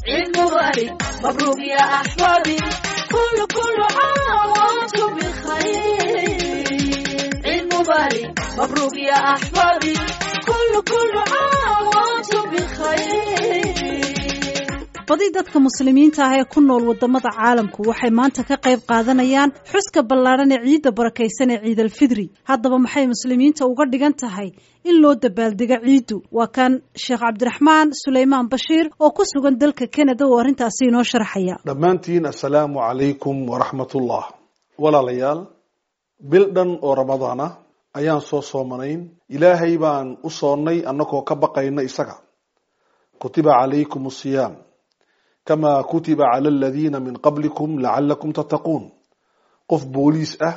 عيد مبارك مبروك يا أحبابي كل كل عام وأنتم بخير عيد مبارك مبروك يا أحبابي كل كل عام وأنتم بخير badi dadka muslimiinta ah ee ku nool wadamada caalamku waxay maanta ka qayb qaadanayaan xuska ballaadhan ee ciidda barakaysan ee ciidalfidri haddaba maxay muslimiinta uga dhigan tahay in loo dabaaldego ciiddu waa kan sheekh cabdiraxmaan suleymaan bashiir oo ku sugan dalka canada oo arrintaasi inoo sharxaya dhammaantiin assalaamu calaykum waraxmatullah walaalayaal bil dhan oo ramadaan ah ayaan soo soomanayn ilaahay baan u soonnay annagoo ka baqayna isaga kutiba calaykum asiyaam kama kutiba cala aladiina min qablikum lacalakum tattaquun qof booliis ah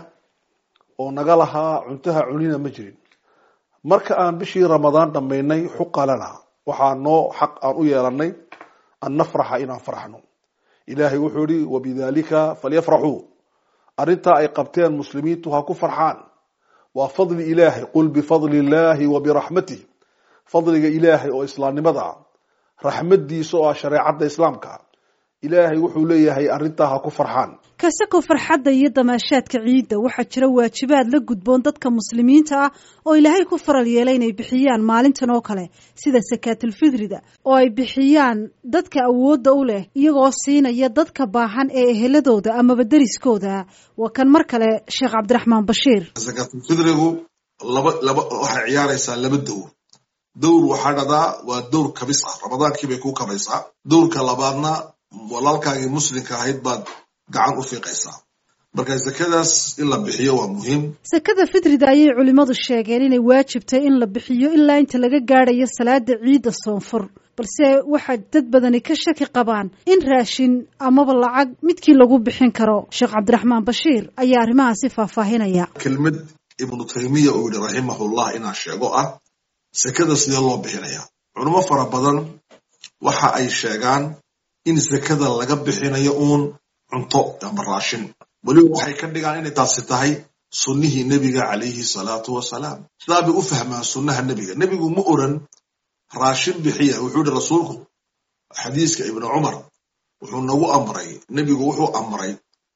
oo naga lahaa cuntaha cunina ma jirin marka aan bishii ramadaan dhammaynay xuqa lana waxaa noo xaq aan u yeelanay an nafraxa inaan farxno ilaahay wuxuu yihi wabidalika falyafraxuu arrintaa ay qabteen muslimiintu ha ku farxaan waa fadli ilaahay qul bifadli illaahi wa biraxmatih fadliga ilaahay oo islaamnimada ah raxmadiisa oo ah shareecadda islaamka ilaahay wuxuu leeyahay arrintaa ha ku farxaan kasako farxadda iyo damaashaadka ciidda waxaa jira waajibaad la gudboon dadka muslimiinta ah oo ilaahay ku faral yeelay inay bixiyaan maalintan oo kale sida sakaatulfidrida oo ay bixiyaan dadka awoodda u leh iyagoo siinaya dadka baahan ee eheladooda amaba deriskooda waa kan mar kale sheekh cabdiraxmaan bashiir sakaatulfidrigu laba laba waxay ciyaaraysaa laba dowr dowr waxaa dhadaa waa dowr kabis ah ramadaankiibay ku kabaysaa dowrka labaadna walaalkaagii muslimka ahayd baad gacan u fiiqaysaa marka sakadaas in la bixiyo waa muhiim sakada fitrida ayay culimmadu sheegeen inay waajibtay in la bixiyo ilaa inta laga gaadhayo salaada ciidda soonfur balse waxaa dad badani ka shaki qabaan in raashin amaba lacag midkii lagu bixin karo sheekh cabdiraxmaan bashiir ayaa arrimahaasi faahfaahinaya kelmad ibnu taymiya uu yihi raximahullah inaan sheego ah sakada sidee loo bixinaya culimo fara badan waxa ay sheegaan in sakada laga bixinayo uun cunto ama raashin weliba waxay ka dhigaan inay taasi tahay sunnihii nebiga calayhi salaatu wasalaam sidaa bay u fahmaan sunnaha nebiga nebigu ma oran raashin bixiya wuxuu yihi rasuulku xadiiska ibnu cumar wuxuu nagu amray nebigu wuxuu amray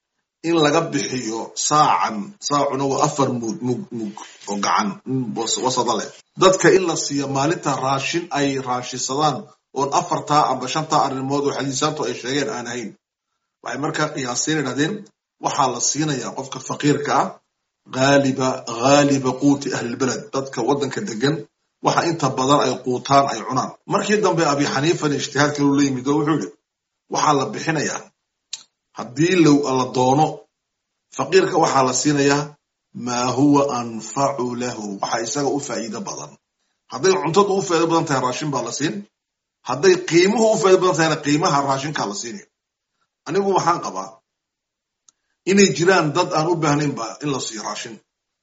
in laga bixiyo saacan saacuna waa afar mug mug mug oo gacan wasada leh dadka in la siiyo maalinta raashin ay raashisadaan oon afartaa amba shantaa arrimood oo xadiisaantu ay sheegeen aan ahayn waxay markaa qiyaaseen idhahdeen waxaa la siinayaa qofka faqiirka ah haaliba haaliba quuti ahlilbeled dadka waddanka degan waxa inta badan ay quutaan ay cunaan markii dambe abi xaniifan ijtihaad kaluu la yimid oo wuxuu yihi waxaa la bixinayaa haddii la doono faqiirka waxaa la siinayaa maa huwa anfacu lahu waxa isaga u faa'iido badan hadday cuntadu u faa'ido badan tahay raashin baa la siin hadday qiimuhu u faa'ido badan tahayna qiimaha raashinkaa la siinaya anigu waxaan qabaa inay jiraan dad aan u baahnaynba in la siiyo raashin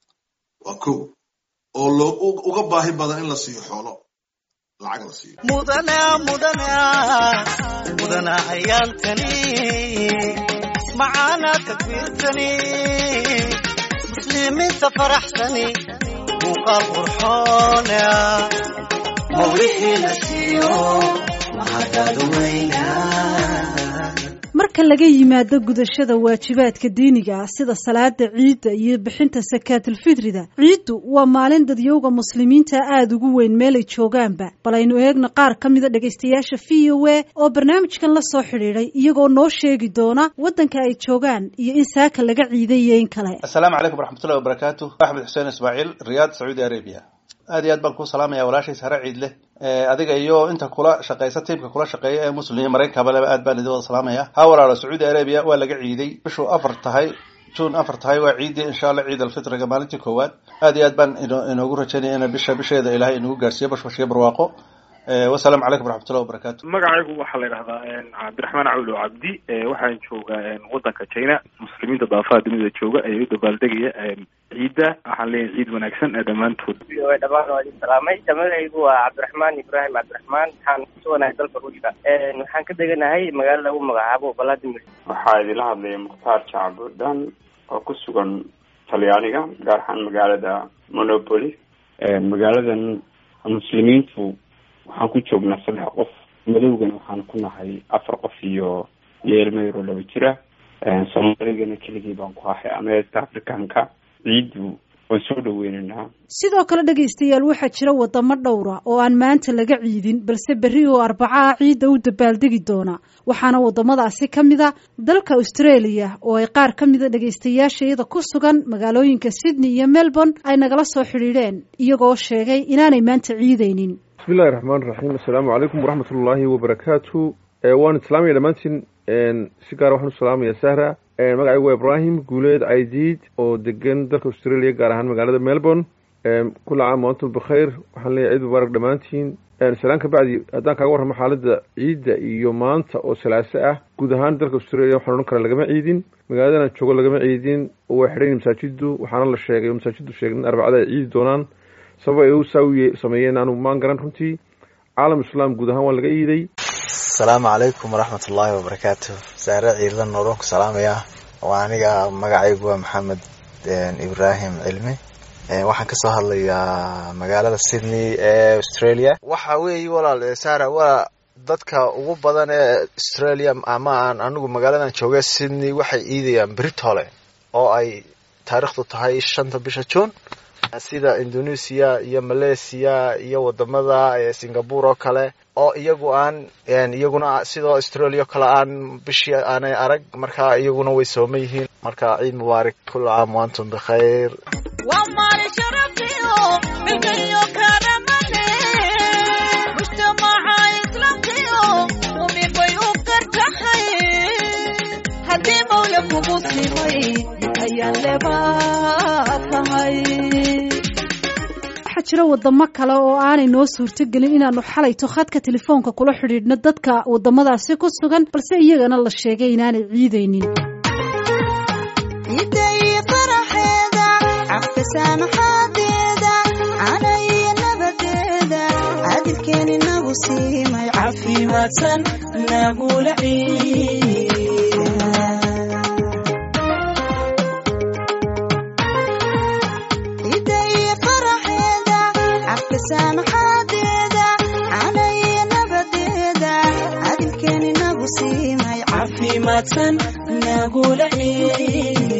waa kow oo loo uga baahi badan in la siiyo xoolo lacag la siiyo mudana mudana mudana ayaalkani macaana takbiirtani muslimiinta faraxsani muuqaal qurxoona mawlixii la siiyo mahadadweyna marka laga yimaado gudashada waajibaadka diiniga ah sida salaada ciidda iyo bixinta sakaatulfidrida ciiddu waa maalin dadyowga muslimiinta aada ugu weyn meelay joogaanba bal aynu eegno qaar ka mida dhegaystayaasha v o a oo barnaamijkan la soo xidhiidhay iyagoo noo sheegi doona waddanka ay joogaan iyo in saaka laga ciiday iyo in kale assalaamu calaykum waraxmatullahi wabarakaatu axmed xuseen ismaaciil riyaad sacuudi arabia aad iyo aad baan kuu salaamaya walaashays hare ciid leh adiga iyo inta kula shaqaysa tiimka kula shaqeeya ee muslim iyo maraykanka leba aad baan idin wada salaamaya ha walaalo sacuudi arabia waa laga ciiday bishuu afar tahay june afar tahay waa ciidii insha allah ciid alfitriga maalintii koowaad aad iyo aad baan inoogu rajaynaya ina bisha bisheeda ilaahay inagu gaarsiiyo bashbashiyo barwaaqo wasalaamu calaykum waraxmatullahi wabarakatu magacaygu waxaa la yidhahdaa cabdiraxmaan cawlo cabdi waxaan joogaa waddanka china muslimiinta daafaha dunida jooga ee u dabaaldegaya ciidda waxaan leeyahay ciid wanaagsan ee dhammaantood dhamaan waa idin salaamay magacaygu waa cabdiraxmaan ibraahim cabdiraxmaan waxaan kusuganahay dalka ruushka waxaan ka deganahay magaalo lagu magacaabo valadimir waxaa idinla hadlaya mukhtaar jacbudhan oo ku sugan talyaaniga gaar ahaan magaalada monopoly magaaladan muslimiintu waxaan ku joognaa saddex qof madowgana waxaan ku nahay afar qof iyo iyo ilmo yaroo laba jira soomaaligana keligii baan ku ahay ama east africanka ciiddu waan soo dhaweynaynaa sidoo kale dhegaystayaal waxaa jira wadamo dhowra oo aan maanta laga ciidin balse berri oo arbacaha ciidda u dabaaldegi doona waxaana wadamadaasi ka mid a dalka australia oo ay qaar ka mida dhegaystayaashayada ku sugan magaalooyinka sydney iyo melbourne ay nagala soo xidhiidheen iyagoo sheegay inaanay maanta ciidaynin bismillahi raxmaan raxiim assalaamu calaykum waraxmat ullaahi wabarakaatu waan islaamaya dhammaantiin si gaara waxaan u salaamaya sahra magacaygu waa ibrahim guuleed caydiid oo degan dalka australia gaar ahaan magaalada melbourne kula caam waantum bikhayr waxaan leeyahay ciid mubaarak dhammaantiin salaan ka bacdi haddaan kaaga warramo xaaladda ciidda iyo maanta oo salaaso ah guud ahaan dalka australia waxaan odhan karaa lagama ciidin magaaladan joogo lagama ciidin oo way xidhan masaajiddu waxaana la sheegay oo masaajiddu sheegay in arbacada ay ciidi doonaan sabab ay u saawiye sameeyeen aanu maan garan runtii caalam islaam guud ahaan waa laga iiday asalaamu calaykum waraxmat ullaahi wabarakaatu saare ciidan nooroon ku salaamayaa waa aniga magacaygu waa maxamed ibraahim cilmi waxaan kasoo hadlayaa magaalada sydney ee australia waxa weeye walaal sara waa dadka ugu badan ee australia ama aan anigu magaaladan jooga sydney waxay iidayaan britole oo ay taariikhdu tahay shanta bisha june sida indonesia iyo malaysia iyo wadamada singapore oo kale oo iyagu aan iyaguna sidoo australia o kale aan bishii aanay arag marka iyaguna way sooma yihiin marka ciid mubaarak kula caam waantum bikhayr waa maalin sharafiyo milkayo karamane mujtamaca islaamkiyo mumin bay u gartahay haddii mawla kugu simay ayaan lebaa tahay waxaa jira wadamo kale oo aanay noo suurtogelin inaanu xalayto khadka telefoonka kula xidhiidhno dadka wadamadaasi ku sugan balse iyagana la sheegay inaanay ciidaynin ciidday faraxeeda cafka saamaxaadeeda cana iyo nabadeeda cadilkeeni nagu siimay caafimaadsan nagula ciida ciidday faraxeeda cafka saamaxaadeeda cana iyo nabadeeda cadilkeeni nagu siimay caafimaadsan nagula ciida